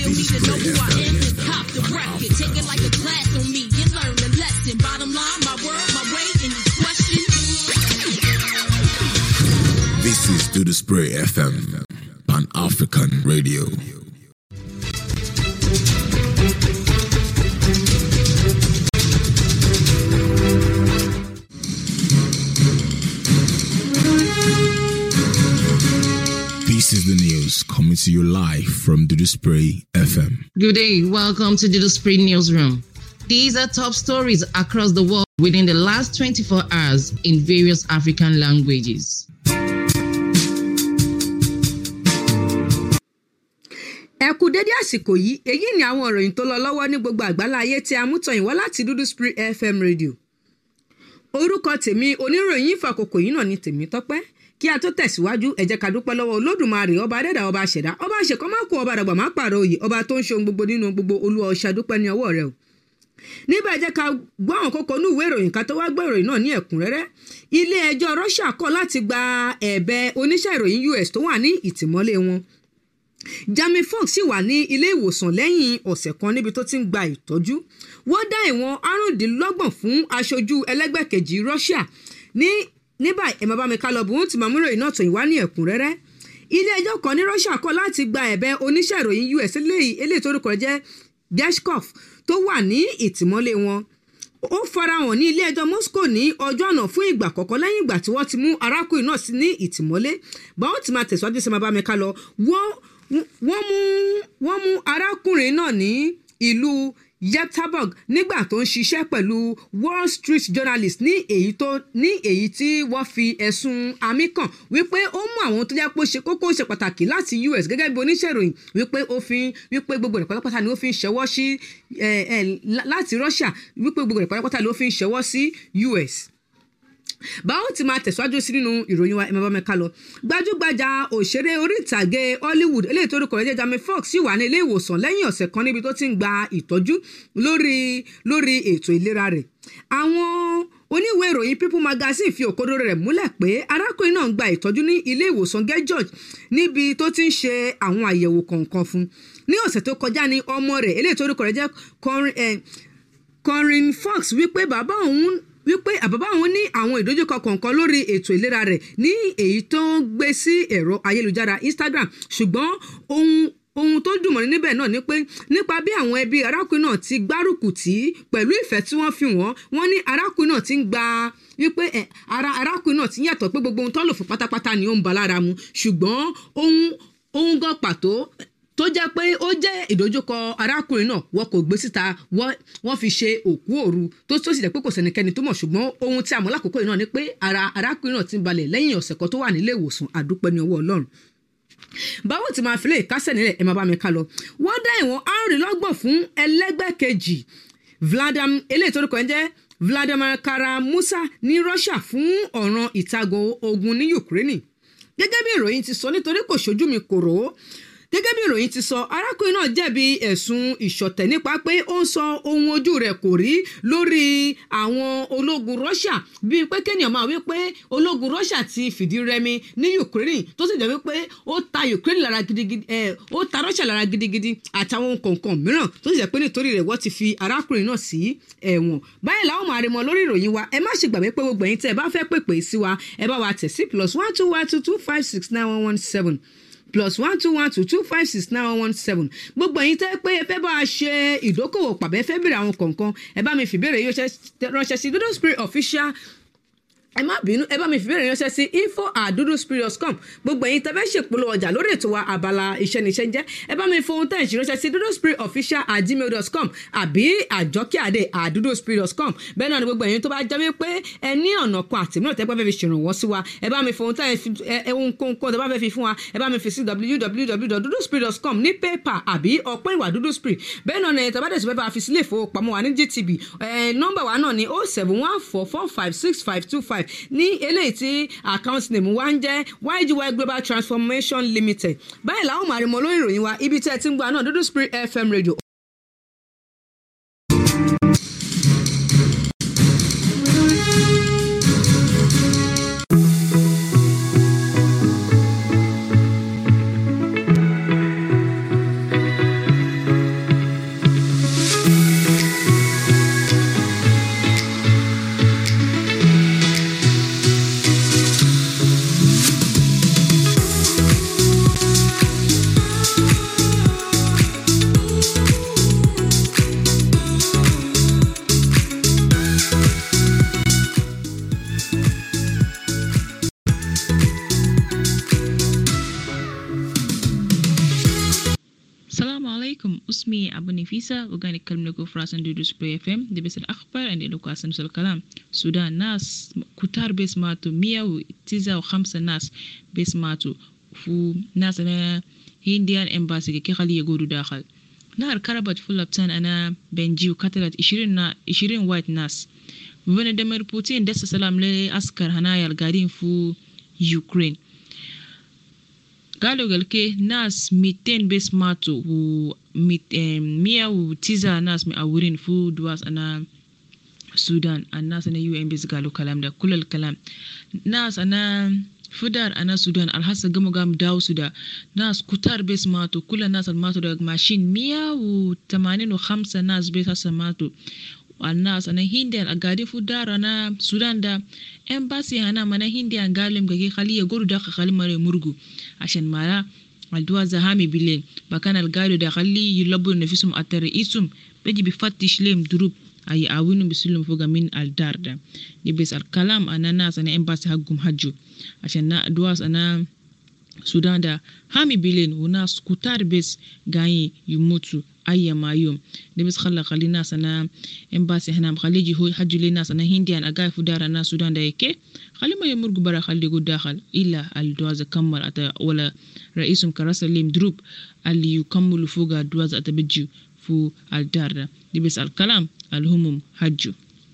don't need to know who I am, just cop the record. Take it like a class on me, you learn the lesson. Bottom line, my word, my way, and this question. This is Do the Spray FM, Pan African Radio. This is the news coming to you live from Do the Spray FM. Good day. Welcome to the Spring Newsroom. These are top stories across the world within the last 24 hours in various African languages. ẹ kú dédé àsìkò yìí èyí ni àwọn ìròyìn tó lọ lọ́wọ́ ní gbogbo àgbáláyé tí a mú tọyìn wá láti dúdú spring fm radio orúkọ tèmi oníròyìn ìfàkókò yìí náà ni tèmi tọ́pẹ́ kí a tó tẹ̀síwájú ẹ jẹ́ ká dúpẹ́ lọ́wọ́ olódùmarè ọba adẹ́dà ọba àṣẹ̀dá ọba àṣekọ́ má kó ọba àdàgbà má pààrọ̀ òye ọba tó ń ṣe ohun gbogbo nínú gbogbo olúwa ọ̀ṣà dúpẹ́ ní ọwọ́ rẹ o níbẹ̀ jẹ́ ká gbọ́ àwọn kókó ní ìwé ìròyìn ká tó wá gbọ́ ìròyìn náà ní ẹ̀kúnrẹ́rẹ́ ilé ẹjọ́ russia kọ̀ láti gba ẹ̀bẹ̀ oníṣẹ́ ìròyìn us tó wà ní ìtìmọ́lé wọn Jamie Foxx sì wà ní ilé ìwòsàn lẹ́yìn ọ̀sẹ̀ kan níbi tó ti ń gba ìtọ́jú wọ́n dá ìwọ̀n àrùndínlọ́gbọ̀n fún aṣojú ẹlẹ́gbẹ́ kejì Russia ní ní báyìí ẹ̀ máa bá mi ká lọ bùn tí màmú ìròyìn náà tòyìn wá ní ẹ̀kúnrẹ́rẹ́ ilé ẹjọ́ kan ní Russia kọ̀ láti gba ẹ̀bẹ̀ oníṣẹ́ ìròyìn US eléyìí eléyìí tó rúkọ jẹ́ Geshkov tó wà ní ìtìmọ́lé wọn ó farahàn ní ilé ẹjọ́ Moscow ní ọjọ́ àná fún ìgbà àkọ́kọ́ lẹ́yìn ìgbà tí wọ́n ti mú arákùnrin náà sí ní ìtìmọ́lé báwọn ti máa tẹ̀síwájú sí máa bá mi ká lọ wọ́n wọ́n mú wọ́n mú arákùnrin náà ní ìlú Yekaterinburg nígbà tó ń ṣiṣẹ́ pẹ̀lú Wall Street Journalist ní èyí tó ní èyí tí wọ́n fi ẹ̀sùn àmì kàn wípé ó mú àwọn tó jẹ́ pé ó ṣe kókó ṣe pàtàkì láti US gẹ́gẹ́ bí oníṣẹ́ ìròyìn wípé ó fi wípé gbogbo rẹ̀ pátápátá ni ó fi ń ṣẹwọ́ sí láti Russia wípé gbogbo rẹ̀ pátápátá ni ó fi ń ṣẹwọ́ sí US báwo ti máa tẹ̀síwájú sí nínú ìròyìn wa ẹ̀mọ́ mẹ́ka lọ gbajúgbajà òṣèré orí ìtàgé Hollywood eléyìí tó orúkọ rẹ̀ jẹ́ Jamie Foxx sì wà ní ilé ìwòsàn lẹ́yìn ọ̀sẹ̀ kan níbi tó ti ń gba ìtọ́jú lórí lórí ètò ìlera rẹ̀ àwọn oníwèé ìròyìn People Magazine fi òkodoro rẹ̀ múlẹ̀ pé arákùnrin náà ń gba ìtọ́jú ní ilé ìwòsàn Gay George níbi tó ti ń ṣe àwọn àyẹ̀wò kọ̀ọ̀kan fún ní ọ̀sẹ̀ tó kọjá ní ọmọ rẹ̀ eléyìí tó orúkọ rẹ̀ jẹ́ Corinne Fox wípé bàbá òun wípé àbábá òun ní àwọn ìdojúkọ kọ̀ọ̀kan lórí ètò ìlera rẹ̀ ní èyí tó ń gbé sí ẹ̀rọ ayélujára Instagram ṣùgbọ́n ohun ohun tó dùn mọ́ni níbẹ̀ náà ni pé nípa bí àwọn ẹbí arákùnrin náà ti gbárùkù tí pẹ̀lú ìfẹ́ tí wọ́n fi wọ́n wọ́n ní arákùnrin náà ti ń gba wípé ara arákùnrin náà ti ń yàtọ̀ pé gbogbo ohun tó lò fún pátápátá ni ó ń ba lára mu ṣùgbọ́n ohun ohun gan pàtó tó jẹ́ pé ó jẹ́ ìdojúkọ arákùnrin náà wọn kò gbé síta wọ́n fi ṣe òkú òru tó tó sì jẹ́ pé kò sẹ́nikẹ́ni tó mọ̀ ṣùgbọ́n ohun tí a mọ̀ lákòókò yìí náà ni pé ara arákùnrin náà ti ń balẹ̀ lẹ́yìn ọ̀sẹ̀ kan tó wà nílé ìwòsàn àdúpẹ́ ní ọwọ́ Ọlọ́run báwo ti máa fi lè kásẹ̀ nílẹ̀ ẹ̀ máa bá mi ká lọ wọ́n dá ìwọ̀n àrùnlọ́gbọ̀n fún ẹlẹ́gbẹ́ kejì Vladimir eléyìí tó rúkọ ẹ̀ jẹ́ Vladimir Kara-Murza ní Russia fún ọ̀ràn ìtago ogun ní Ukraine gẹ́gẹ́ bí ìròyìn ti sọ nítorí kò ṣojú mi kò rò ó gẹ́gẹ́ bí ìròyìn ti sọ arákùnrin náà jẹ̀bi ẹ̀sùn ìṣọ̀tẹ̀ nípa pé ó ń sọ ohun ojú rẹ̀ kò rí lórí àwọn ológun Russia bíi pé kéèyàn máa wí pé ológun Russia ti fìdí rẹmi ní Ukraine tó sì jẹ́ wípé ó ta Ukraine lára gidigidi ẹ̀ ó ta Russia lára gidigidi àtàwọn kọ̀ọ̀kan mìíràn tó sì jẹ́ pé nítorí rẹ̀ wọ́n ti fi arákùnrin náà sí ẹ̀wọ̀n báyìí làwọn máa rí mọ lórí ìròyìn wa ẹ má ṣe gbàgbé pé gbogbo ẹ̀yin tẹ́ ẹ bá fẹ́ pèpè sí wa ẹ bá wa tẹ̀ sí plus one two one two two five six nine one one seven plus one two one two two five six nine one one seven gbogbo ẹ̀yin tẹ́ pé ẹ fẹ́ bá a ṣe ìdókòwò pàbẹ́ fẹ́ bèrè àwọn kọ̀ọ̀kan ẹ bá mi fìbéèrè yóò ránṣẹ́ sí dodo spirit official ẹ má bínú ẹ bá mi fìbéèrè ránṣẹ́ sí info at dodospirit.com gbogbo ẹ̀yin tẹ́ fẹ́ ṣèpolówó ọjà lórí ètò wa abala iṣẹ́ níṣẹ́ jẹ́ ẹ bá mi fohun tẹ́ ẹ̀ ṣe ránṣẹ́ sí dodospiritofficial at gmail.com àbí àjọkíàdé at dodospirit.com bẹ́ẹ̀ náà ni gbogbo ẹ̀yin tó bá jẹ́ wípé ẹ ní ọ̀nà kan àti mìíràn tẹ́ pẹ́ fẹ́ fi ṣèrànwọ́ sí wa ẹ bá mi fohun tẹ́ ẹ ohun kónkón tẹ́ bá fẹ́ fi fún wa ẹ bá mi fi sí www.dodospirit.com ní paypal àbí ọ̀pọ̀ ìwà dodospirit bẹ́ẹ̀ náà ni ẹ̀ tẹ́ bá dẹ̀ sí fẹ́ bá fi sílé ìfowópamọ́ wa ní GTB nọ́mbà wa náà ni oh seven one four four five six five two five ní eléyìí tí account name wa ń jẹ́ YGY Global Transformation Limited báyìí làwọn máa rí mọ lórí ìròyìn wa ibi tí ẹ ti ń gbọ́ náà Dúdú Spirit FM radio. السلام عليكم اسمي أبو نفيسة وقاعد نتكلم لكم في راسن دودو سبري اف ام دي بس الأخبار عندي لكم أسن الكلام السودان ناس كتار بس ماتوا مية وتسعة وخمسة ناس بس ماتوا فو ناس أنا هنديان امباسي كي خلي يقولوا داخل نهر كربت فول بتان أنا بنجي وقتلت عشرين نا عشرين وايت ناس فلاديمير بوتين دس سلام لأسكر هنايا القاعدين في يوكرين قالوا قال كي ناس 200 بس ماتوا و 109 ناس مقورين في دواس انا السودان الناس انا يو ام بس قالوا كلام ده كل الكلام ناس انا فدار انا السودان الحاسة قاموا قام داو سودا ناس كتار بس ماتوا كل الناس اللي ماتوا ده ماشيين 185 ناس بس هسه ماتوا والناس انا هندي قاعدين في دار انا السودان ده امباسي انا mana hindi angalim gage khali ya goru da khali mare murgu عشان mara الدواء زهامي بالليل بكان القايدو ده خلي يلبوا نفسهم الترئيسهم بيجي بفتش لهم دروب أي أوينو بسلم فوق من الدار ده دي بس الكلام أنا ناس أنا إمباسي حقهم حجو عشان دواس أنا السودان ده هامي بيلين وناس كتار بس جاي يموتوا أي ما يوم دي بس خلى خلي ناس أنا إمباسي هنا مخلي جي هو حجو لي ناس أنا هندي أنا جاي في دار أنا السودان ده يكي خلي ما يمرق برا خلي يقول داخل إلا الدواز كمل أتا ولا رئيسهم كراسة ليم دروب اللي يكملوا فوق الدواز أتبجيو فو الدار ده دي بس الكلام الهموم حجو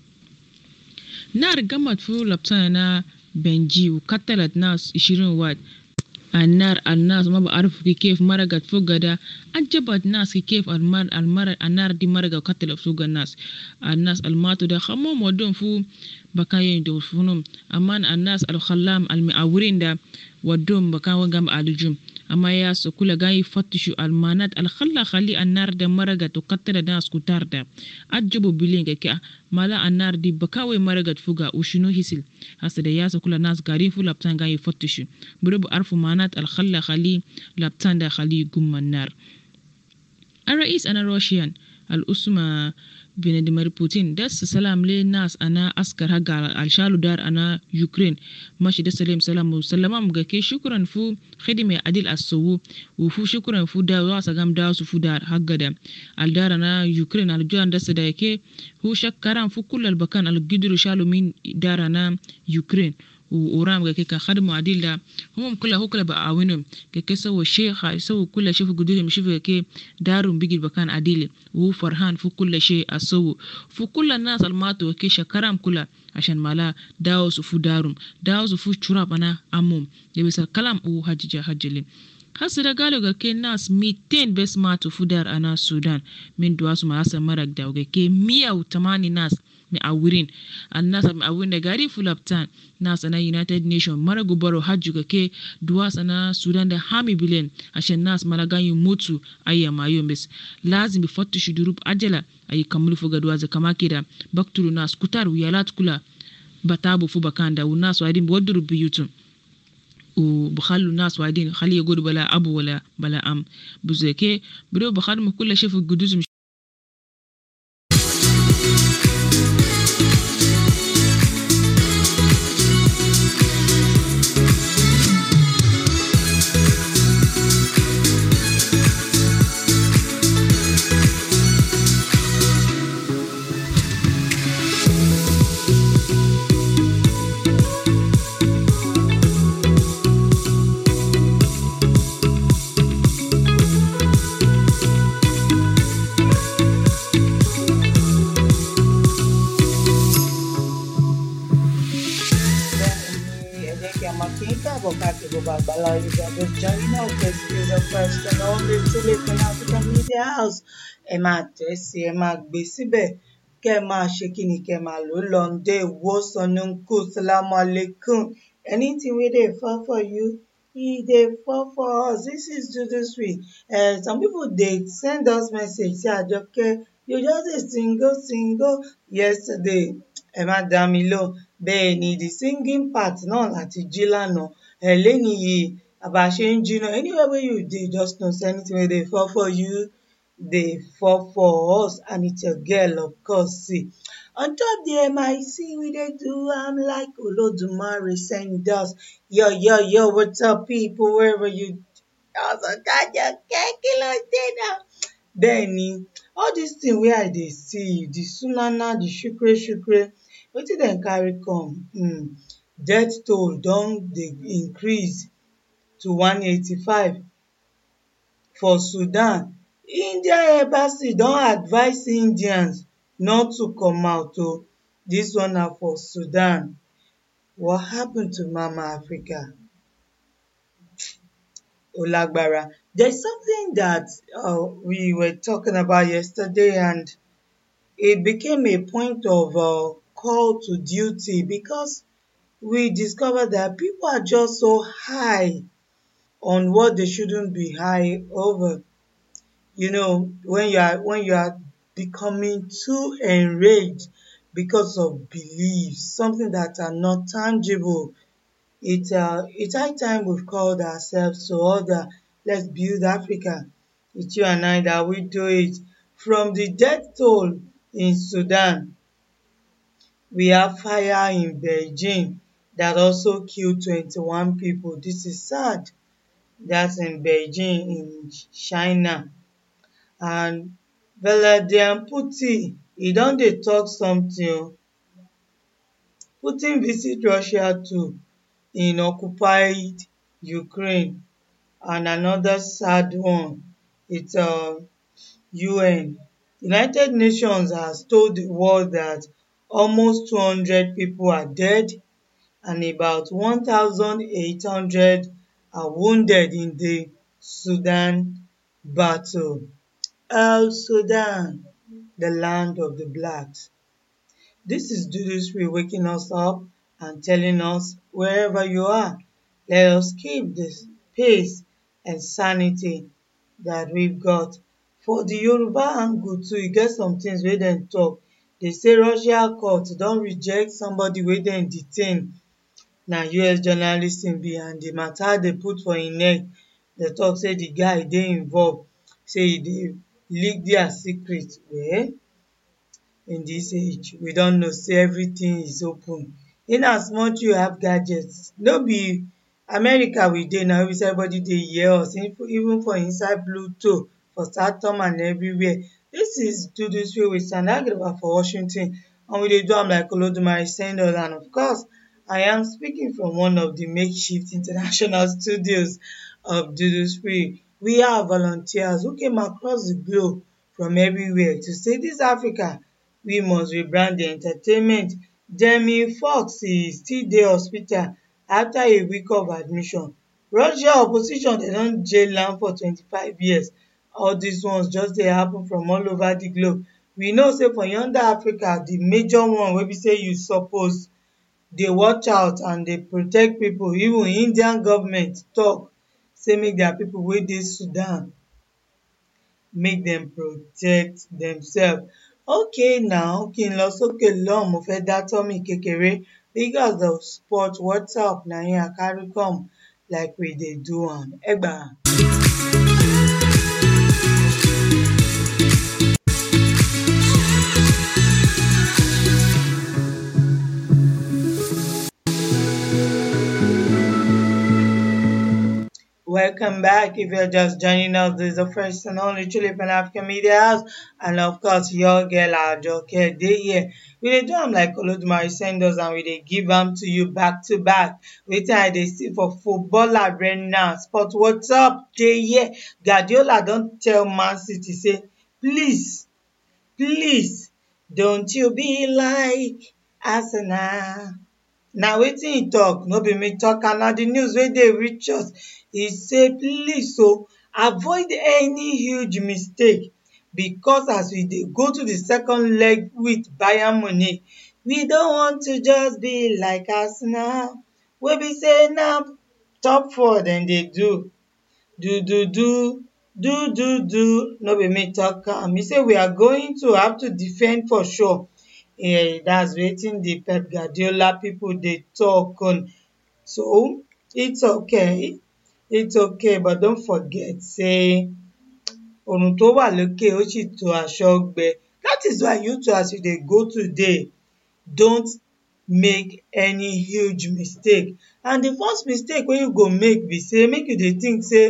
نار قامت فو لبسانا بنجي وقتلت ناس 20 واحد النار الناس ما بعرف كيف مرقت فوق ده عجبت ناس كيف المر المر النار دي مرقت وقتلت فوق الناس الناس الماتوا ده خمم ودون فو بكاين دو فنوم أمان الناس الخلام المعورين ده ودون بكاين وقام الجم أما يا سكولا جاي يفتشوا المانات الخلا خلي النار ده مرقت وقتل ناس كتار ده عجبوا بلين كي مالا النار دي بكاوي مرقت فوقا وشنو هسل هسه ده يا سكولا ناس قارين فو لابتان جاي يفتشوا بربو عرفوا مانات الخلا خلي لابتان ده خلي يقوم النار الرئيس أنا روشيان الأسمة فلاديمير بوتين دس سلام للناس أنا أسكر هقا الشالو دار أنا يوكرين ماشي دس سلام سلام وسلام مغاكي شكرا فو خدمة عدل السوو وفو شكرا فو دا واسا غام دا فو دار هقا دا الدار أنا يوكرين الجوان دس دايكي هو شكرا فو كل البكان القدر شالو من دار أنا يوكرين وورام كي كان خدموا عديل ده هم كلها هو كلها بعاونهم كي كي سووا الشيء سووا كل شيء في قدرهم شوفوا كي دارهم بيجي بكان عديل وهو فرحان في كل شيء أسووا في كل الناس الماتوا كي شكرام كلها عشان مالا داوس وفو دارهم داوس وفو شراب أنا أمم يبس الكلام هو هججا هجلين hasa da galo ga ke nas mitin bes matu fudar ana sudan min duwa su marasa marak da ga ke miyau tamani nas mi awirin an nasa mi awirin da gari fulaptan nasa na united nation mara gubaro hajju ga ke duwa sana sudan da hami bilen ashen nas mara ganyu mutu ayya mayo bes lazim bi fattu shudurub ajala ayi kamulu fuga duwa za kama kida bakturu nas kutar wiyalat kula batabu fu bakanda unas wadin waduru biyutum وبخلوا الناس واعدين خليه يقولوا بلا أب ولا بلا أم بزي كي بدو بخدموا كل شيء في القدوس مش Babala, you can just join us. This is the first and only Tulip in African Media House. Ẹ máa tẹ̀ sí ẹ máa gbé síbẹ̀ kẹ́ ẹ máa ṣe kí ni kẹ́ ẹ máa lò lọ́ndẹ̀ ìwòsàn ní kò sálámù alẹ́kùn. Anything wey dey fall for you, e dey fall for us. This is Dudu Sweet. Uh, some people dey send us message say Àjọkẹ́ you just dey single single yesterday. Ẹ má dá mi lóhùn. Bẹ́ẹ̀ ni the singing part náà láti jí lánàá ẹ lẹ́ni yìí àbá ṣe ń jiná anywhere wey you dey just know say anything wey dey fall for you dey fall for us and it's your girl of course see on top the mic we dey do am like olodumare send us yo yo yo what's up people wherever you Ọ̀sánkájọkẹ́ kí ló dé náà? Bẹ́ẹ̀ ni all dis thing wey I dey see the sunana the shukre shukre wetin dem carry come um death toll don dey increase to one eighty-five for Sudan. India embassy don advise Indians not to come out o. Dis one na for Sudan. What happen to mama Africa? Ó lágbára. There's something that um we were talking about yesterday and it became a point of um call to duty because we discovered that people are just so high on what they shouldn't be high over. You know when you are when you are becoming too enraged because of beliefs, something that are not tangible. It's um it's high time we've called ourselves to order. Let's build Africa. It's you and I that will do it. From the death toll in Sudan, we have fire in Beijing that also killed twenty-one people. This is sad. That's in Beijing in China. And Vladimir Putin e don dey talk something o. Putin visit Russia too in occupied Ukraine and another sad one it's um UN. United Nations has told the world that almost two hundred people are dead and about one thousand eight hundred are wounded in the Sudan battle. El Sudan, the land of the blacks. This is Dudusri waking us up and telling us wherever you are, let us keep this pace and sanity that we've got. For the Yoruba angle too, e get some things wey dem talk. They say Russia court don reject somebody wey dem detain. Na US journalist im be and the matter dey put for im neck. Dey talk say the guy dey involved, say e dey leak their secret. Well, in dis age, we don know say everything is open. In as much you have gadgets, no be America we dey now wey be say everybody dey hear us even for inside Bluetooth, for Saturn and everywhere. Dis is Dudusri with Sandra for Washington and we dey do am like Olodumare send us and of course I am speaking from one of the makeshift international studios of Dudusri. We are volunteers who came across the globe from everywhere to say dis Africa, we must rebrand the entertainment. Jamie Foxx e still dey hospital after a week of admission. Russia opposition dem don jail am for twenty-five years. All dis ones just dey happen from all over the globe. We know say for yonder Africa, the major one wey be say you suppose dey watch out and dey protect people. Even Indian government talk say make their people wey dey Sudan make dem protect themselves. Okay now, kí n lọ sókè lọ́hùn, mo fẹ́ dá tummy kékeré because of sport WhatsApp na im I carry come like we dey do am. Egba. Welcome back. If you're just joining us, this is the first and only Chile Pan African Media House. And of course, your girl Ajoke dey here. We dey do am like Olodumare send us and we dey give am to you back to back. Wetin I dey see for football arena, sport what's up dey here. Guardiola don tell Man City say, please, please, don't you be like Arsenal. Na wetin e talk, no be me talk am, na the news wey dey reach us. E say please o, avoid any huge mistake because as we dey go to the second leg with Bayern Munich, we don want to just be like Arsenal wey be say na top four dem dey do. Do do do, do do do, no be me talk am. E say we are going to have to defend for sure. um that's wetin the Pep Guardiola people dey talk on. So, it's okay, it's okay but don't forget say òrùn tó wà lókè ó sì tó aṣọ gbẹ. That is why you too as you dey go today, don't make any huge mistake. And the first mistake wey you go make be say make you dey think say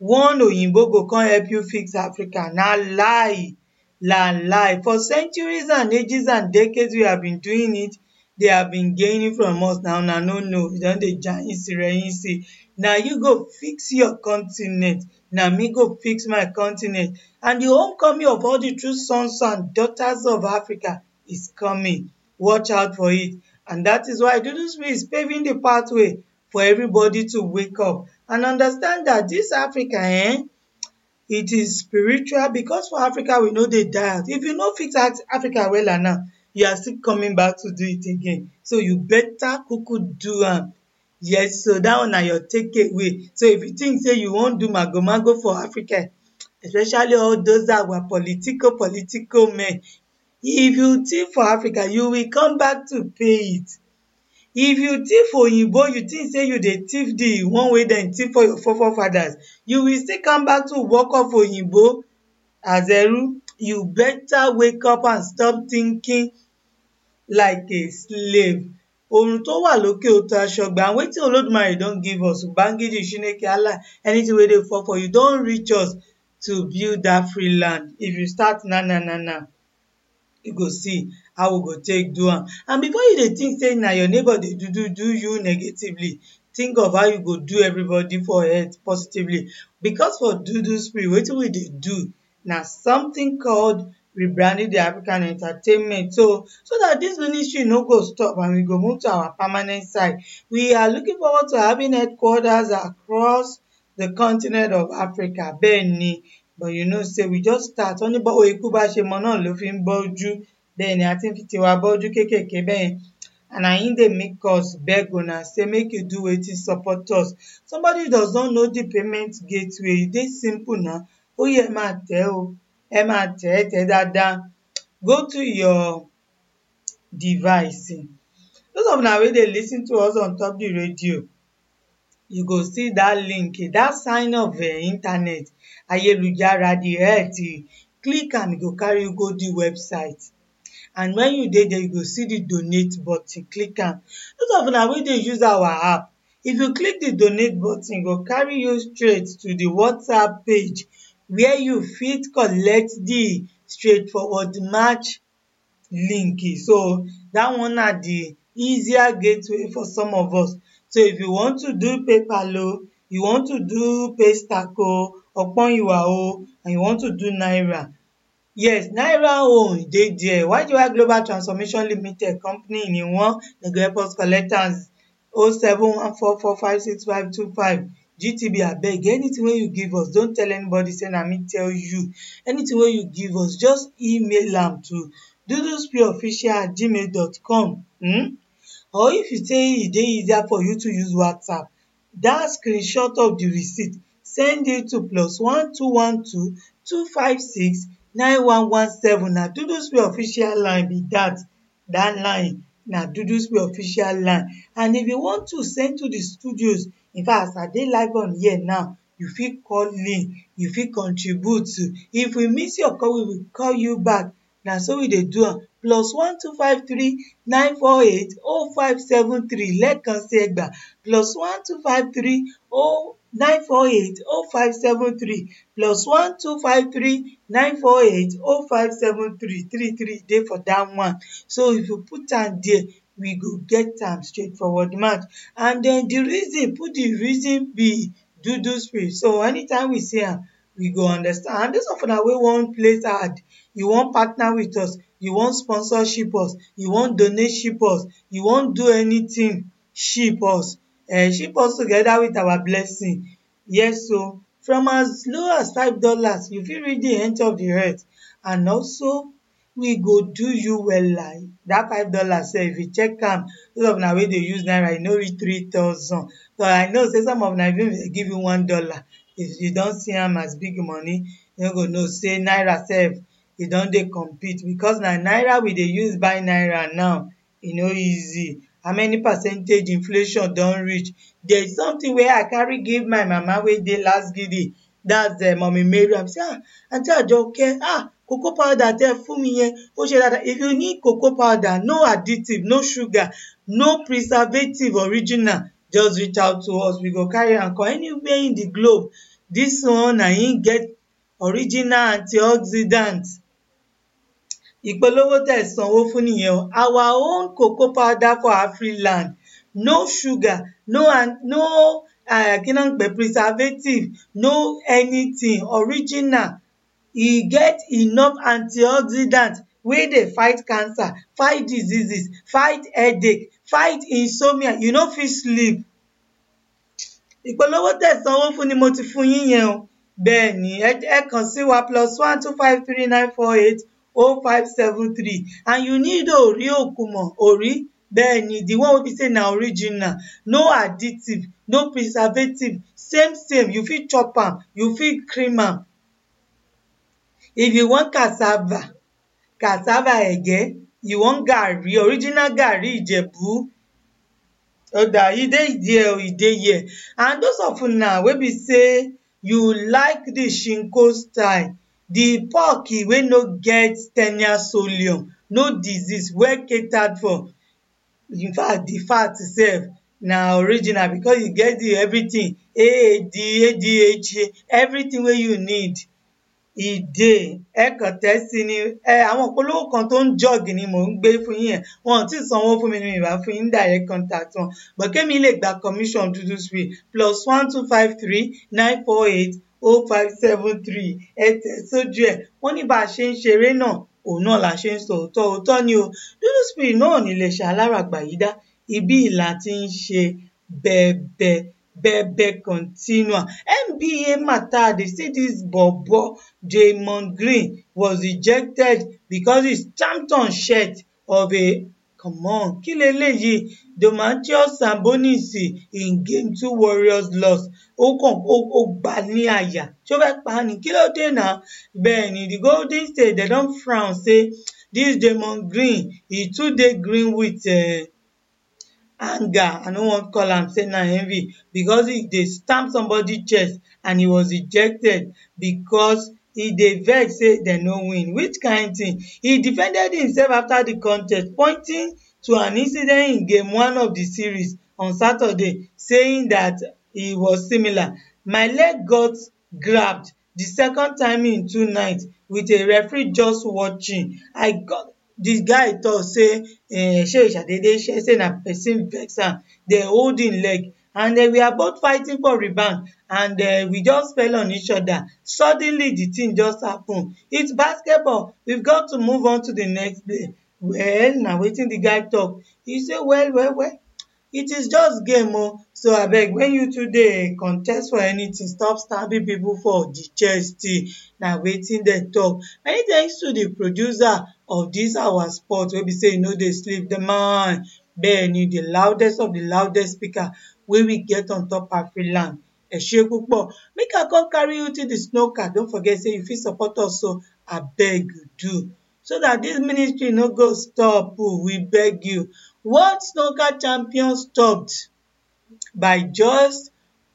one oyinbo go come help you fix africa na lie na lie for centuries and ages and decades we have been doing it they have been gaining from us na una no know we don dey jayinsi reyinsi na you go fix your continent na me go fix my continent and the homecoming of all the true sons and daughters of africa is coming watch out for it and that is why dudu spirit is paving the pathway for everybody to wake up and understand that this africa eh, it is spiritual because for africa we no dey die out if you no fix Af- africa wella now you are still coming back to do it again so you better kuku do am yes so that one na your take away so if you think say you wan do magomago for africa especially all those our political political men if you thief for africa you will come back to pay it if you thief oyinbo you think say you dey thief the one wey dem thief for your forefathers you will still come back to work off oyinbo as eru you better wake up and stop thinking like a slave oorun tó wà lókè ó tó aṣọ gbà and wetin olódùmarè don give us ubangiji chineke allah anything wey dey fall for you don reach us to build that free land if you start now now now now you go see how we go take do am and before you dey think say na your neighbor dey do do do you negatively think of how you go do everybody for head positively because for dudu spirit wetin we dey do na something called rebranding the african entertainment so so that this ministry no go stop and we go move to our permanent site we are looking forward to having headquarters across the continent of africa bẹ́ẹ̀ ni but you know say we just start wọ́n ní bọ́wọ́ ikú bá ṣe mọ náà ló fi ń bọ́jú bẹ́ẹ̀ ni a ti ń fi tiwa bọ́jú kéékèèké bẹ́ẹ̀ yẹn and na im dey make us beg una say make you do wetin support us somebody does not know the payment gateway e dey simple na ó yẹ ẹ máa tẹ̀ ẹ́ o ẹ máa tẹ̀ ẹ́ tẹ̀ ẹ́ dáadáa go to your device those of una wey dey lis ten to us on top the radio you go see that link that sign of um internet ayélujára the health click am e go carry you go the website and when you dey there you go see the donate button click am those of una wey dey use our app if you click the donate button e go carry you straight to the whatsapp page where you fit collect the straightforward match link so that one na the easier gateway for some of us so if you want to do paypal o you want to do paystack o ọpọ́nyìwà o and you want to do naira yes naira own e dey there ygy global transformation limited company ni wọ́n dem go help us collect am o seven one four four five six five two five gtb abeg anything wey you give us don tell anybody say na me tell you anything wey you give us just email am to dudusprayofficial at gmail dot com um or if you say e dey easier for you to use whatsapp that screenshot of the receipt send it to plus one two one two two five six nine one one seven na dudusprayofficial official line be that that line na dudusprayofficial official line and if you want to send to the studios in fact as i dey live on here now you fit call in you fit contribute if we miss your call we will call you back na so we dey do am plus one two five three nine four eight oh five seven three lẹ́ẹ̀kan sí ẹgbàá plus one two five three oh nine four eight oh five seven three plus one two five three nine four eight oh five seven three three three dey for that one so if you put am there we go get am straightforward match and then the reason put the reason be dudu spirit so anytime we see am we go understand and those of una wey wan place ad you wan partner with us you wan sponsorship us you wan donate ship us you wan do anything ship us um ship us together with our blessing yes o from as low as five dollars you fit reach the end of the earth and also we go do you wella that five dollars sef if you check am those of una wey dey use naira e no reach three thousand but i know say some of una even if dem give you one dollar if you don see am as big money you no go know say naira sef e don dey compete because na naira we dey use buy naira now e no easy how many percentage inflation don reach there is something wey i carry give my mama wey dey lasgidi that's um mummy mariam say ah aunty ajoke ah cocoa powder tẹ́ ẹ fún mi yẹn ó ṣe dáadáa if you need cocoa powder no additive no sugar no preservative original just reach out to us we go carry am come anywhere in the globe dis one na im get original antioxidant ìpolówó tẹ̀ sanwó fún nìyẹn o our own cocoa powder for afriland no sugar no an- no uh, kí ló ń pè preservative no anything original e get enough antioxidant wey dey fight cancer fight diseases fight headache fight insomnia you no fit sleep ìpolówó tẹ̀ sanwó fún ni mo ti fún yín yẹn o bẹ́ẹ̀ ni ẹ ẹ kàn sí wa plus one two five three nine four eight oh five seven three and you need ori okumo ori bẹ́ẹ̀ ni the one wey be say na original no additive no preservative same same you fit chop am you fit cream am if you want cassava cassava ege you want garri original garri ijebu oda e dey there o e dey here and those of una wey be say you like the shinko style the pork wey no get ten solium no disease well catered for in fact the fat sef na original because e get the everything aad adha everything wey you need e dey ẹ kàn tẹ̀ sí ni ẹ àwọn ìpolówó kan tó ń jọ́ọ̀gì ni mò ń gbé fún yín yẹn wọn ò tí ì sanwó fún mi ni mi ì bá fún yín ní direct contact wọn but kémi lè gba commission dúdú free plus one two five three nine four eight oh five seven three ẹ tẹ̀ sójú ẹ̀ wọ́n ní bá a ṣe ń ṣeré náà òun náà la ṣe ń sọ òótọ́ òótọ́ ni o dúdú spirit náà ní lè ṣe aláràgbà yìí dá ibí ìlà ti ń ṣe bẹ́ẹ̀bẹ́ bẹ́ẹ̀bẹ́ continua nba matter dey say dis bobo draymond green was ejected because he stamped on shirt of a come on kí leléyìí domantius sabonis in game two warriors loss ó kàn ó ó gbà ní àyà ṣó fẹ́ pa á ní kí ló dé náà bẹ́ẹ̀ ni the golden state dem don frown say dis draymond green e too dey green with uh, anger i no wan call am say na envy because he dey stamp somebody chest and he was ejected because he dey vex say dem no win which kind thing he defended himself after the contest pointing to an incident in game one of the series on saturday saying that e was similar my leg got grabbed the second time in two nights with a referee just watching i got the guy talk say um shey ṣàdédé ṣe say na person vex am dem hold him leg and um, we are both fighting for rebound and um, we just fell on each other suddenly the thing just happen it's basketball we've got to move on to the next play well na wetin the guy talk he say well well well it is just game o so abeg when you two dey contest for anything stop stabbing people for the chest na wetin dem talk many thanks to the producer of this our sport wey be say e no dey sleep the man bẹ́ẹ̀ni the loudest of the loudest speaker wey we get on top afriland ẹ ṣé púpọ̀ make i come carry you till the snooker don't forget say you fit support us o abeg do so that this ministry no go stop o we beg you world snooker champion stopped by just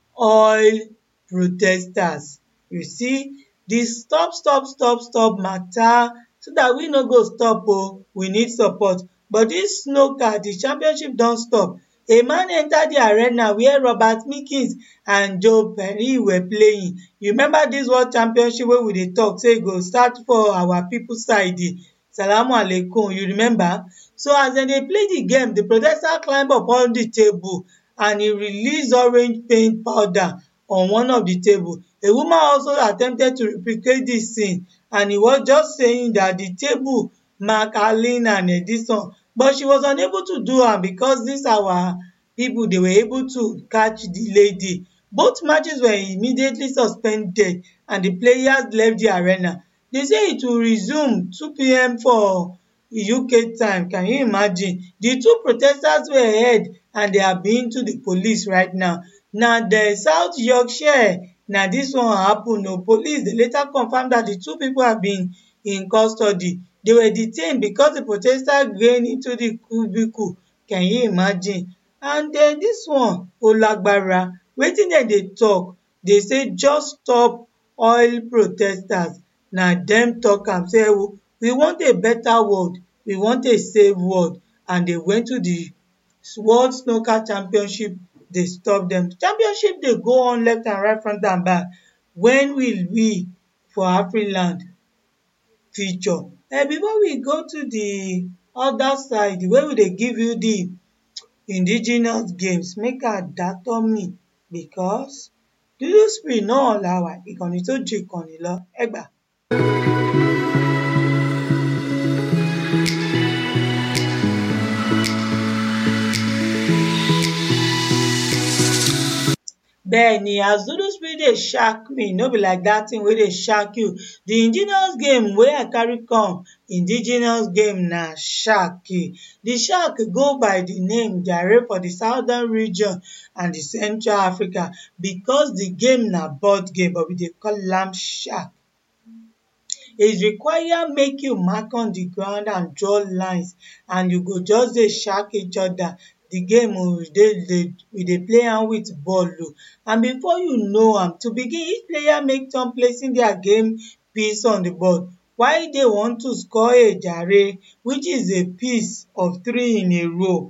oil protesters you see the stop stop stop stop matter so that we no go stop o we need support but this snooker the championship don stop a man enter the arena where robert meekins and joe perry were playing you remember this world championship wey we dey talk say e go start for our people side salamu alaikum you remember so as dem dey play the game the protester climb upon the table and he release orange paint powder on one of the table a woman also attempted to replicate this scene and he was just saying that the table mark arlene and edison but she was unable to do am because this our people they were able to catch the lady both matches were immediately suspended and the players left the arena they say it will resume 2pm for uk time can you imagine the two protesters were held and they are being to the police right now na the south yorkshire na this one happen o police dey later confam that the two people have been in custody they were detained because the protesters gain into the cubicle can you imagine and then this one ó lágbára wetin dem dey talk dey say just stop oil protesters na dem talk am say ewo we want a better world we want a safe world and they went to the world snooker championship dey stop dem championship dey go on left and right front and back when will we for afriland feature um before we go to the other side wey we dey give you the indigenous games make i dátọ́ mì because dúdú spirit náà la wà ìkànnì tó ju ìkànnì lọ ẹ gbà. bẹ́ẹ̀ni as dúdú spirit dey shark me no be like dat thing wey dey shark you the indigenous game wey i carry come indigenous game na shark the shark go by the name jare for the southern region and the central africa because the game na board game but we dey call am shark it require make you mark on the ground and draw lines and you go just dey shark each other the game we dey dey we dey play am with ball o and before you know am to begin each player make turn placing their game piece on the board while they want to score a jare which is a piece of three in a row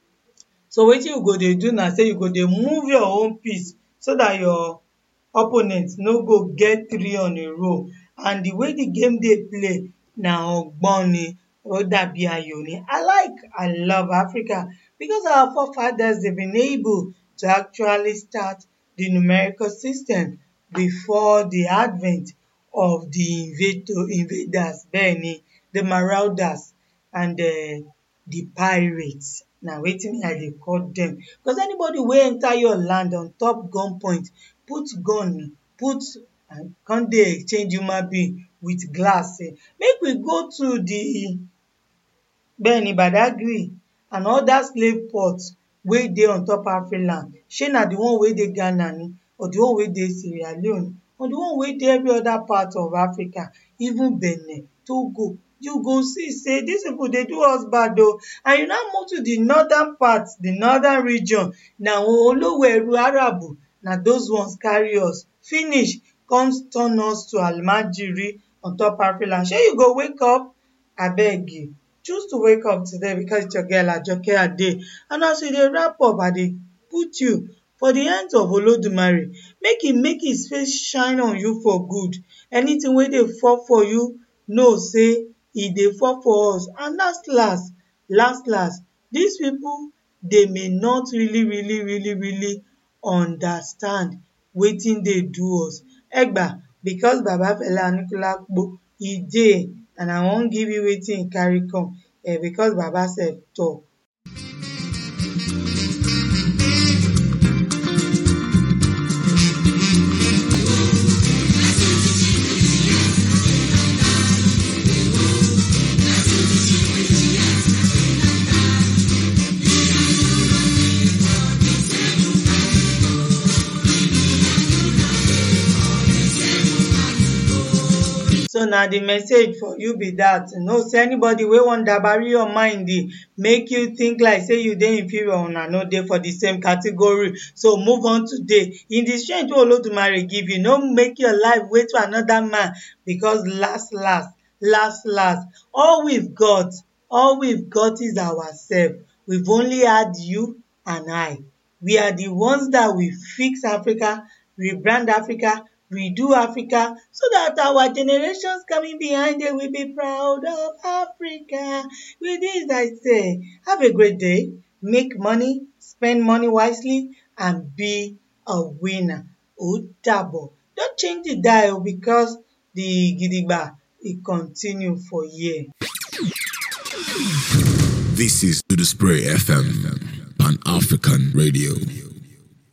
so wetin you go dey do na say you go dey move your own piece so that your opponent no go get three on a row and the way the game dey play na ọgbọ́n ó dàbí ayò ni i like i love africa because our forefathers they been able to actually start the numerical system before the advent of the invader invaders bẹ́ẹ̀ni the marauders and um the pirates na wetin i dey call them because anybody wey enter your land on top gun point put gun put and come dey exchange human being with glass make we go to the bẹ́ẹ̀ni badagry and other slave port wey dey on top afriland shey na the one wey dey ghana ni or the one wey dey sierra leone or the one wey dey every other part of africa even benin togo you go see say dis people dey do us bad o and you now move to the northern part the northern region na oloweru arabu na those ones carry us finish come turn us to almajiri on top afriland shey you go wake up abeg choose to wake up today because it's your girl ajoke ade and as we dey wrap up i dey put you for the hands of olodumare make e make his face shine on you for good anything wey dey fall for you know say e dey fall for us and last last last last these people they may not really really really really understand wetin dey do us egba because baba fela anikulapo e dey and i wan give you wetin e carry come um because baba sef talk so na the message for you be that know say anybody wey wan dabari your mind make you think like say you dey inferior una no dey for the same category so move on today in the strength wey olodumare give you no make your life wait for another man because last last last last all we've got all we've got is ourself we've only had you and i we are the ones that will fix africa rebrand africa redo Africa so that our generations coming behind them will be proud of Africa. With this, I say, have a great day, make money, spend money wisely, and be a winner. Ó dàbọ̀. Don't change the dial because the gidigba it continue for year. This is To The Spray FM, Pan African Radio.